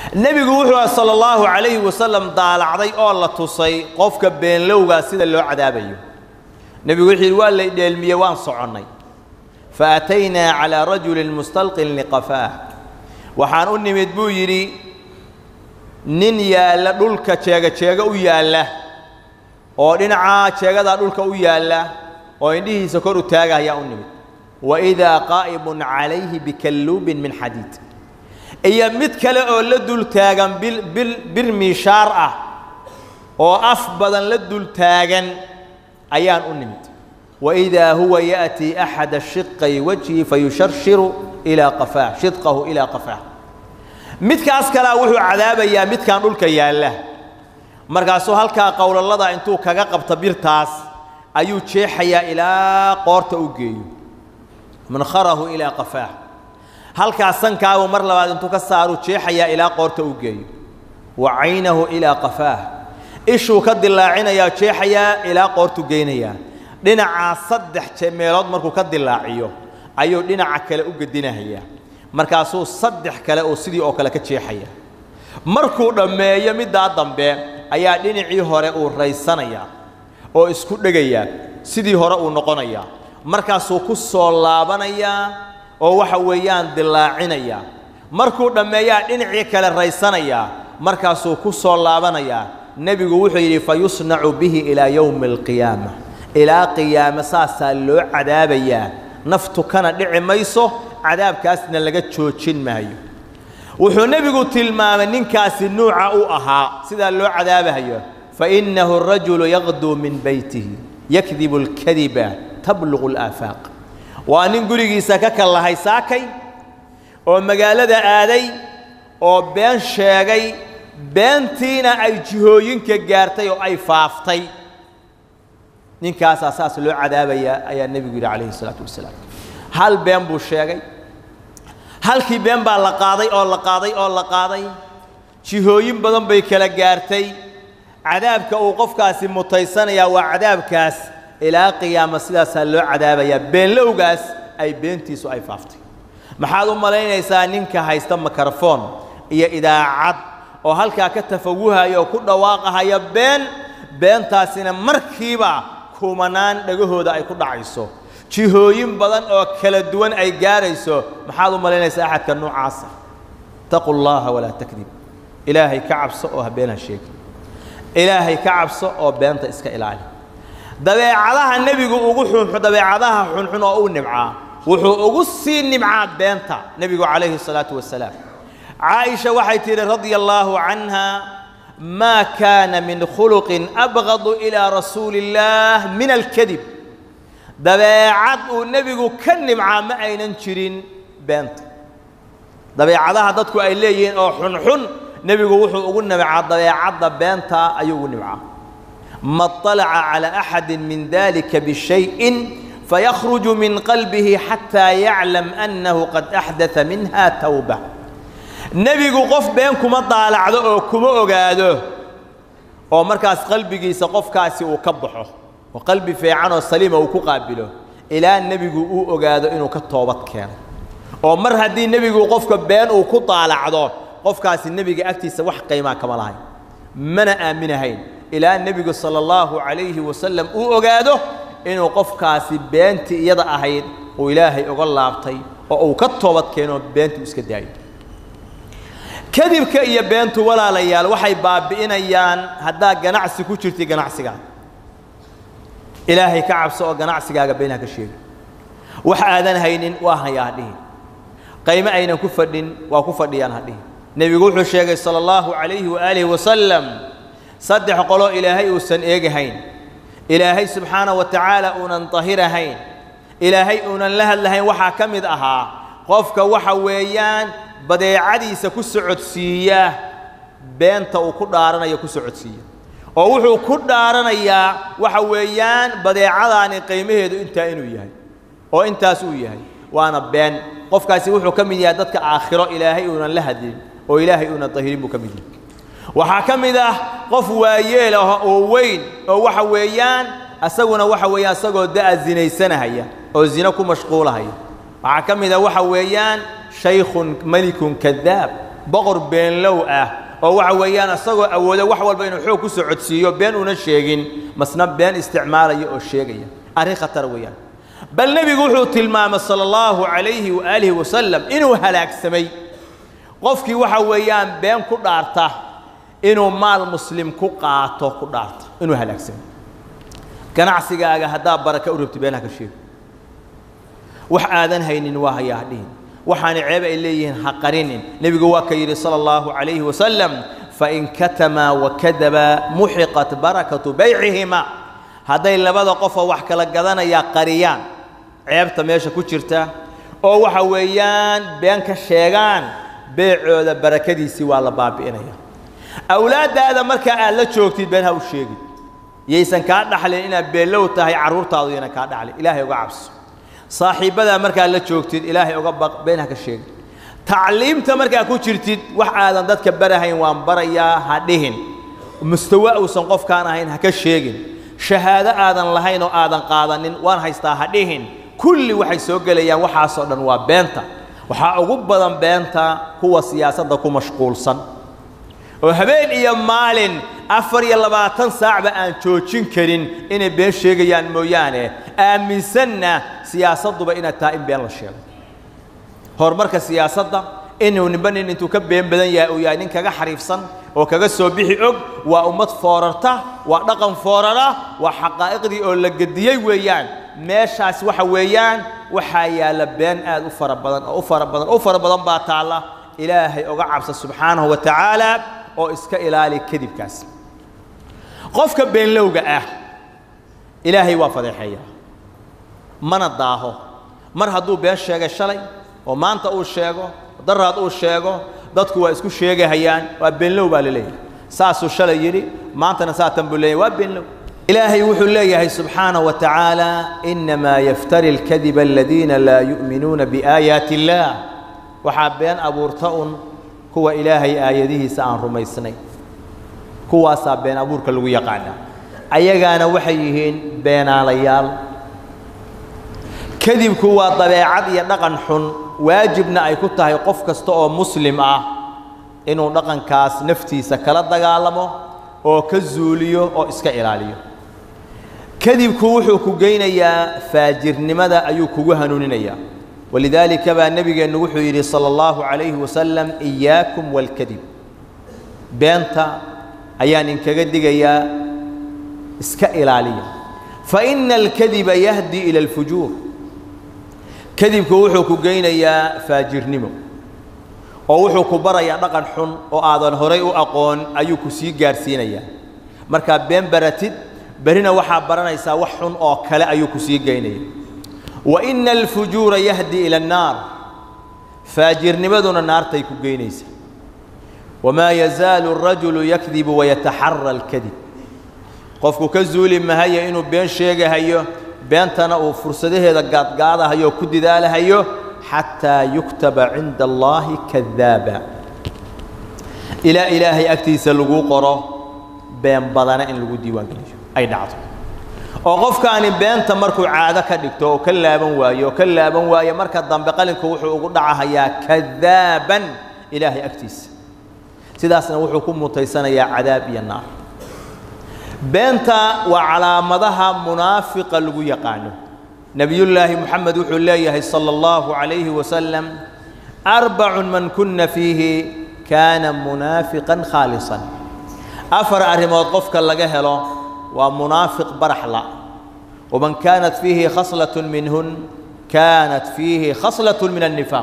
nebigu wuxuu ah sala allahu calayhi wasalam daalacday oo la tusay qofka beenlowgaa sida loo cadaabayo nebigu wuxuu yidhi waa lay dheelmiyey waan soconnay fa ataynaa calaa rajulin mustalqin liqafaah waxaan u nimid buu yidhi nin yaalla dhulka jeega jeega u yaalla oo dhinacaa jeegadaa dhulka u yaalla oo indhihiisa kor u taaga ayaa u nimid wa idaa qaa'ibun calayhi bikalluubin min xadiid iyo mid kale oo la dul taagan bir miishaar ah oo af badan la dul taagan ayaan u nimid waidaa huwa ya'tii axada shiqay wajhi fayusharshiru ilaa qafaah shidqahu ilaa qafaah midkaas kalea wuxuu cadaabayaa midkan dhulka yaalla markaasuu halkaa qowlallada intuu kaga qabta birtaas ayuu jeexayaa ilaa qoorta u geeyo mankharahu ilaa qafaah halkaas sankaagu mar labaad intuu ka saaru jeexayaa ilaa qoorta u geeyo wa caynahu ilaa qafaah ishuu ka dilaacinayaa jeexayaa ilaa qoortu geynayaa dhinacaa saddex meelood markuu ka dilaaciyo ayuu dhinaca kale u gedinahayaa markaasuu saddex kale oo sidii oo kale ka jeexaya markuu dhammeeyo middaa dambe ayaa dhinacii hore uu raysanayaa oo isku dhegayaa sidii hore uu noqonayaa markaasuu ku soo laabanayaa oo waxa weeyaan dilaacinayaa markuu dhammeeyaa dhinacii kale raysanayaa markaasuu ku soo laabanayaa nebigu wuxuu yidhi fa yusnacu bihi ilaa yowmi alqiyaama ilaa qiyaame saasaa loo cadaabayaa naftu kana dhici mayso cadaabkaasna laga joojin maayo wuxuu nebigu tilmaamay ninkaasi nuuca u ahaa sidaa loo cadaabahayo fainnahu arajulu yaqduu min beytihi yakdibu alkadiba tabluqu alaafaaq waa nin gurigiisa ka kallahay saakay oo magaalada aaday oo been sheegay beentiina ay jihooyinka gaartay oo ay faaftay ninkaasaa saas loo cadaabayaa ayaa nebigu yidhi calayhi isalaatu wasalaam hal been buu sheegay halkii been baa la qaaday oo la qaaday oo la qaaday jihooyin badan bay kala gaartay cadaabka uu qofkaasi mutaysanayaa waa cadaabkaas ilaa qiyaama sidaasaa loo cadaabayaa beenlowgaas ay beentiisu ay faaftay maxaad u malaynaysaa ninka haysta mikrofon iyo idaacad oo halkaa ka tafawuhaya oo ku dhawaaqahaya been beentaasina markiiba kumanaan dhagahooda ay ku dhacayso jihooyin badan oo kala duwan ay gaarayso maxaad u malaynaysaa axadka noocaasa taqu llaha walaa takdib ilaahay ka cabso oo habeen ha sheegi ilaahay ka cabso oo beenta iska ilaali dabeecadaha nebigu ugu xunxun dabeecadaha xunxun oo u nimcaa wuxuu ugu sii nimcaa beenta nebigu calayhi الsalaatu wasalaam caaisha waxay tidhi radia allaahu canha maa kaana min khuluqin abgadu ilaa rasuuli اllaah min alkadib dabeecad uu nebigu ka nimcaa ma aynan jirin beenta dabeecadaha dadku ay leeyihiin oo xunxun nebigu wuxuu ugu nimcaa dabeecadda beenta ayuu ugu nimcaa ma طalaca calى axadi min dalika bishayin fayakhruju min qalbihi xataa yaclam annahu qad axdaa minha tawba nebigu qof been kuma daalacdo oo kuma ogaado oo markaas qalbigiisa qofkaasi uu ka baxo oo qalbi fiican oo saliima uu ku qaabilo ilaa nebigu uu ogaado inuu ka toobad keeno oo mar haddii nebigu qofka been uu ku daalacdo qofkaasi nebiga agtiisa wax qiimaa kama lahayn mana aaminahayn ilaa nebigu sala allahu calayhi wasalam uu ogaado inuu qofkaasi beentii iyada ahayd uu ilaahay uga laabtay oo uu ka toobad keeno beentii u iska daayo kadibka iyo beentu walaalayaal waxay baabi'inayaan haddaa ganacsi ku jirtay ganacsigaada ilaahay ka cabso oo ganacsigaaga been ha ka sheegi wax aadan haynin waa hayaa ha dhihin qaymo aynan ku fadhin waa ku fadhiyaan ha dhihin nebigu wuxuu sheegay sala allahu calayhi waaalihi wasalam saddex qoloo ilaahay uusan eegahayn ilaahay subxaana wa tacaala uunan dahirahayn ilaahay uunan la hadlahayn waxaa ka mid ahaa qofka waxa weeyaan badeecadiisa ku socodsiiya beenta uu ku dhaaranayo ku socodsiiya oo wuxuu ku dhaaranayaa waxa weeyaan badeecadaani qiimaheedu intaa inuu yahay oo intaas uu yahay waana been qofkaasi wuxuu ka mid yahay dadka aakhiro ilaahay uunan la hadlin oo ilaahay uunan dahirin buu ka mid yahay waxaa ka mid ah qof waayeel ah oo weyn oo waxa weeyaan asaguna waxa weeyaan isagoo da'a zinaysanahaya oo zino ku mashquulahaya waxaa ka mid ah waxa weeyaan shaykhun melikun kadaab boqor beenlow ah oo waxa weeyaan isagoo awoodo wax walba inuu xoog ku soo codsiiyo been una sheegin masna been isticmaalaya oo sheegaya arrin khatar weeyaan bal nebigu wuxuu tilmaamay sala allahu calayhi waaalihi wasalam inuu halaagsamay qofkii waxa weeyaan been ku dhaarta inuu maal muslim ku qaato ku dhaarta inuu halaagsamay ganacsigaaga haddaa baraka u rabti beenaha ka sheego wax aadan haynin waa hayaa hadhihin waxaana ceeb ay leeyihiin ha qarinin nebigu waa ka yidhi sala allahu calayhi wasalam fain katamaa wakadaba muxiqat barakatu baycihima hadday labada qofoo wax kala gadanayaa qariyaan ceebta meesha ku jirta oo waxa weeyaan been ka sheegaan beecooda barakadiisii waa la baabi'inaya awlaaddaada markaa aad la joogtid been ha u sheegin yaysan kaa dhaxlin inaad beenlow tahay carruurtaadu yana kaa dhaxlin ilaahay uga cabso saaxiibbadaa markaad la joogtid ilaahay uga baq been ha ka sheegin tacliimta markaa ku jirtid wax aadan dadka barahayn waan barayaa ha dhihin mustawa uusan qofkaan ahayn ha ka sheegin shahaado aadan lahayn oo aadan qaadanin waan haystaa ha dhihin kulli waxay soo gelayaan waxaasoo dhan waa beenta waxaa ugu badan beenta kuwa siyaasadda ku mashquulsan oo habeen iyo maalin afar iyo labaatan saacba aan joojin karin inay been sheegayaan mooyaane aaminsanna siyaasadduba inaad tahay in been la sheego horumarka siyaasadda inuu ninba nin intuu ka been badan yahay uu yahay nin kaga xariifsan oo kaga soo bixi og waa ummad foorarta waa dhaqan foorara waa xaqaa'iqdii oo la gediyey weeyaan meeshaas waxa weeyaan waxaa yaalla been aad u fara badan oo u fara badan u fara badan baa taalla ilaahay oga cabsa subxaanahu wa tacaala oo iska ilaali kadibkaas qofka beenlowga ah ilaahay waa fadeexeeyaa mana daaho mar hadduu been sheegay shalay oo maanta uu sheego daraad uu sheego dadku waa isku sheegahayaan waa beenlow baa la leeyahay saasuu shalay yidhi maantana saatan buu leeyahay waa beenlow ilaahay wuxuu leeyahay subxaanaه wa tacaala inamaa yaftari اlkadiba aladiina laa yu'minuuna biaayaati اllaah waxaa been abuurta un kuwa ilaahay aayadihiisa aan rumaysnay kuwaasaa been abuurka lagu yaqaana ayagaana waxay yihiin beenaalayaal kadibku waa dabeecad iyo dhaqan xun waajibna ay ku tahay qof kasta oo muslim ah inuu dhaqankaas naftiisa kala dagaalamo oo ka zuuliyo oo iska ilaaliyo kadibku wuxuu ku geynayaa faajirnimada ayuu kugu hanuuninayaa walidaalika baa nebigeennu wuxuu yidhi sala allahu calayhi wasalam iyaakum waalkadib beenta ayaan inkaga digayaa iska ilaaliya fa ina alkadiba yahdi ila alfujuur kadibku wuxuu ku geynayaa faajirnimo oo wuxuu ku barayaa dhaqan xun oo aadan horay u aqoon ayuu ku sii gaadhsiinayaa markaa been baratid berrina waxaa baranaysaa wax xun oo kale ayuu ku sii geynaya wa ina alfujuura yahdi ila annaar faajirnimaduna naartay ku geynaysa wamaa yazaalu arajulu yakdibu wayataxara alkadib qofku ka zuuli mahaya inuu been sheegahayo beentana uu fursadaheeda gaadgaadahayo oo ku didaalahayo xataa yuktaba cinda allaahi kadaaba ilaa ilaahay agtiisa lagu qoro been badana in lagu diiwaangeliyo ay dhacdo oo qofkaani beenta markuu caado ka dhigto oo ka laaban waayo oo ka laaban waayo marka dambe qalinku wuxuu ugu dhacahayaa kadaaban ilaahay agtiisa sidaasna wuxuu ku mutaysanayaa cadaab iyo naar beenta waa calaamadaha munaafiqa lagu yaqaano nebiyullaahi moxamed wuxuu leeyahay sala allahu calayhi wasalam arbacun man kunna fiihi kaana munaafiqan khaalisan afar arrimood qofka laga helo waa munaafiq baraxla waman kaanat fiihi khaslatun minhun kaanat fiihi khaslatun min annifaaq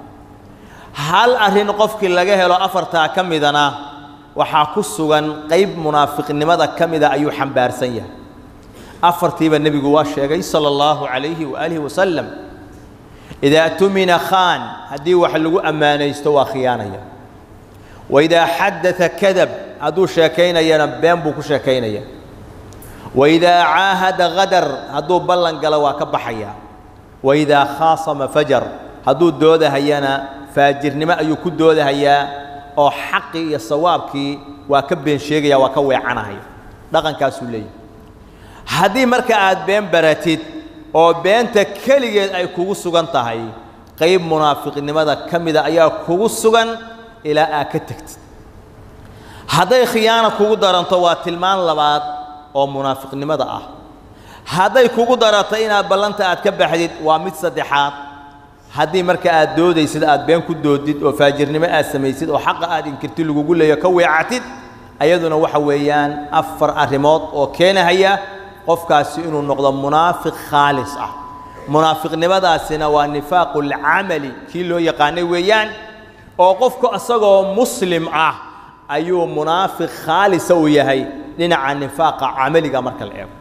hal arrin qofkii laga helo afartaa ka midana waxaa ku sugan qayb munaafiqnimada ka mida ayuu xambaarsan yahay afartiiba nebigu waa sheegay sala allahu calayhi waaalihi wasalam idaa tumina khaan haddii wax lagu ammaanaysto waa khiyaanaya waidaa xaddata kadab hadduu sheekaynayana been buu ku sheekaynaya waidaa caahada hadar hadduu ballan galo waa ka baxaya waidaa khaasama fajar hadduu doodahayana faajirnimo ayuu ku doodahayaa oo xaqii iyo sawaabkii waa ka been sheegaya waa ka weecanahaya dhaqankaasuu leeyahay haddii marka aad been baratid oo beenta keligeed ay kugu sugan tahay qayb munaafiqnimada ka mida ayaa kugu sugan ilaa aad ka tegtid hadday khiyaana kugu daranto waa tilmaan labaad oo munaafiqnimada ah hadday kugu darato inaad ballanta aad ka baxdid waa mid saddexaad haddii marka aad doodaysid aad been ku doodid oo faajirnimo aad samaysid oo xaqa aad inkirti lagugu leeyo ka weecatid ayaduna waxa weeyaan afar arrimood oo keenahaya qofkaasi inuu noqdo munaafiq khaalis ah munaafiqnimadaasina waa nifaaqu lcamali kii loo yaqaanay weeyaan oo qofku isagoo muslim ah ayuu munaafiq khaalisa uu yahay dhinaca nifaaqa camaliga marka la eego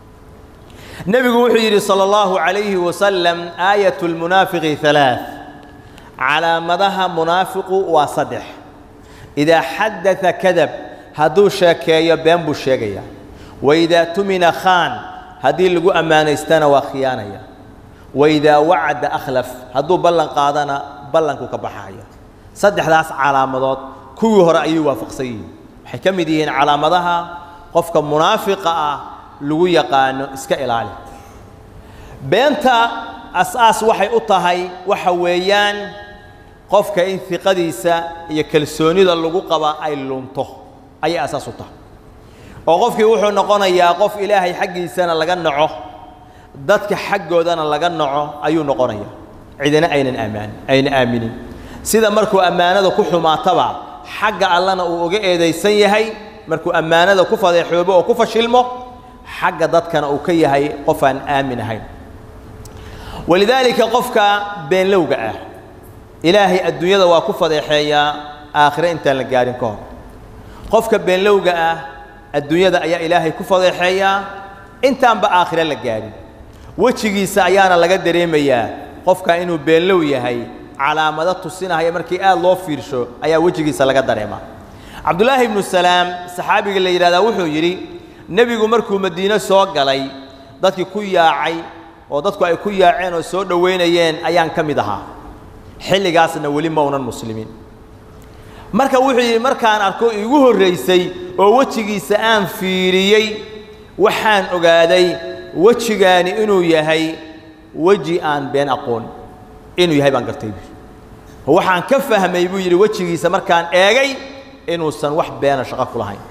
nebigu wuxuu yidhi salى اllahu عalayhi wasalam aayat اlmunaafiqi ثalaaث calaamadaha munaafiqu waa saddex idaa xaddaa kadab hadduu sheekeeyo been buu sheegaya waidaa tumina khaan haddii lagu ammaanaystana waa khiyaanaya waidaa wacada akhlaf hadduu ballan qaadana ballankuu ka baxaya saddexdaas calaamadood kuwii hore ayay waafaqsan yihiin waxay ka mid yihiin calaamadaha qofka munaafiqa ah lagu yaqaano iska ilaali beenta as-aas waxay u tahay waxa weeyaan qofka in hiqadiisa iyo kalsoonida lagu qabaa ay lunto ayay asaas u tahay oo qofkii wuxuu noqonayaa qof ilaahay xaggiisana laga naco dadka xaggoodana laga naco ayuu noqonayaa cidina aynan amaan ayna aaminin sida markuu ammaanada ku xumaataba xagga allana uu uga eedaysan yahay markuu ammaanada ku fadeexoobo oo ku fashilmo xagga dadkana uu ka yahay qof aan aamin ahayn walidaalika qofka beenlowga ah ilaahay adduunyada waa ku fadeexeeyaa aakhire intaan la gaarin ka hor qofka beenlowga ah adduunyada ayaa ilaahay ku fadeexeeyaa intaanba aakhire la gaarin wejigiisa ayaana laga dareemayaa qofka inuu beenlow yahay calaamado tusinahaya markii aad loo fiirsho ayaa wejigiisa laga dareemaa cabdullaahi ibnu salaam saxaabiga la yidhahdaa wuxuu yidhi nebigu markuu madiine soo galay dadkii ku yaacay oo dadku ay ku yaaceen oo soo dhowaynayeen ayaan ka mid ahaa xilligaasna weli ma unan muslimiin marka wuxuu yidhi markaan arko iigu horraysay oo wejigiisa aan fiiriyey waxaan ogaaday wejigaani inuu yahay weji aan been aqoon inuu yahay baan gartay buu waxaan ka fahmay buu yidhi wejigiisa markaan eegay inuusan wax beena shaqo ku lahayn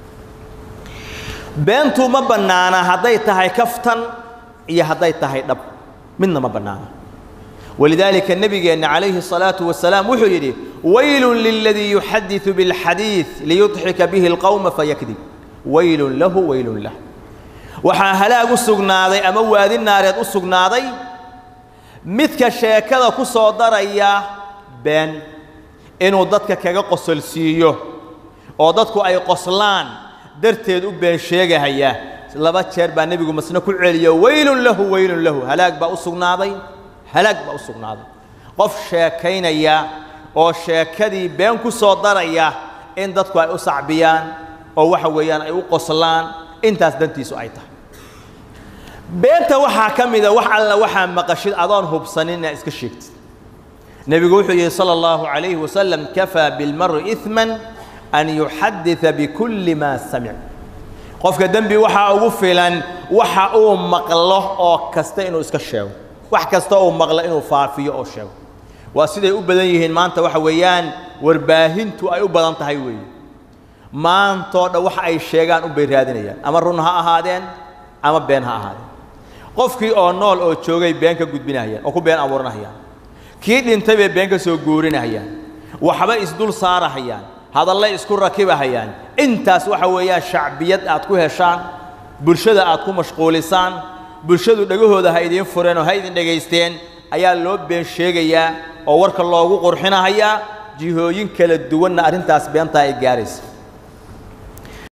beentu ma bannaana hadday tahay kaftan iyo hadday tahay dhab midna ma bannaana walidaalika nebigeenna calayhi الsalaaةu wasalaam wuxuu yidhi waylun liladii yuxadiثu biاlxadiiث liyudxika bihi اlqowma fayakdib waylun lahu waylun lah waxaa halaag u sugnaaday ama waadi naareed u sugnaaday midka sheekada ku soo daraya been inuu dadka kaga qosolsiiyo oo dadku ay qoslaan darteed u been sheegahaya laba jeer baa nebigu masne ku celiyo waylun lahu waylun lahu halaag baa u sugnaaday halaag baa u sugnaaday qof sheekaynaya oo sheekadii been ku soo daraya in dadku ay u sacbiyaan oo waxa weeyaan ay u qoslaan intaas dantiisu ay tahay beenta waxaa ka mida wax alla waxaa maqashid adoon hubsanin inaad iska sheegtid nebigu wuxuu yidhi sala allahu calayhi wasalam kafaa bilmari iثman an yuxadida bikulli maa samic qofka dembi waxaa ugu filan waxa uu maqlo oo kasta inuu iska sheego wax kasta uu maqlo inuu faafiyo oo sheego waa siday u badan yihiin maanta waxa weeyaan warbaahintu ay u badan tahay weeye maantoo dhan wax ay sheegaan unbay raadinayaan ama run ha ahaadeen ama been ha ahaadeen qofkii oo nool oo joogay been ka gudbinahayaan oo ku been abuuranahayaan kii dhintay bay been ka soo guurinahayaan waxba isdul saarahayaan hadallay isku rakibahayaan intaas waxa weeyaan shacbiyad aad ku heshaan bulshada aad ku mashquulisaan bulshadu dhegahooda ha idiin fureen oo ha idin dhegaysteen ayaa loo been sheegayaa oo warka loogu qurxinahayaa jihooyin kala duwanna arrintaas beentaa ay gaaraysa